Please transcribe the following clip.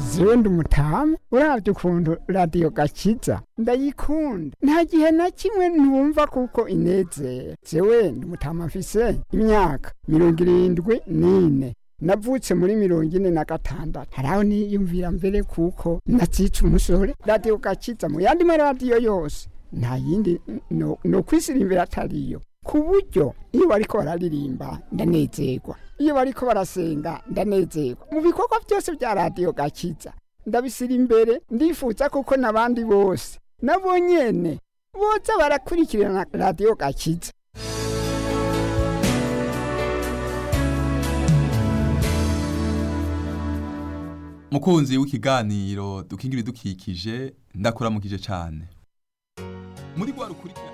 zewe ndi umutamu uravye ukuntu radiyo gakiza ndayikunda nta gihe na kimwe ntumva kuko inezera zewe ndi umutamu mfise imyaka mirongo irindwi n'ine navutse muri mirongo ine na gatandatu haraho niyumvira mbere kuko nazica umusore radiyo gakiza mu yandi maradiyo yose nta yindi no, no kwisirimbira atariyo ku buryo iyo bariko bararirimba ndanezerwa iyo bariko barasenga ndanezerwa mu bikorwa byose bya radiyo gakiza ndabisira imbere ndifuza kuko n'abandi bose nabo nyene boza barakurikirana radiyo gakiza mukunzi w'ikiganiro dukingira ibidukikije ndakuramukije cyane muri rwa rukurikirane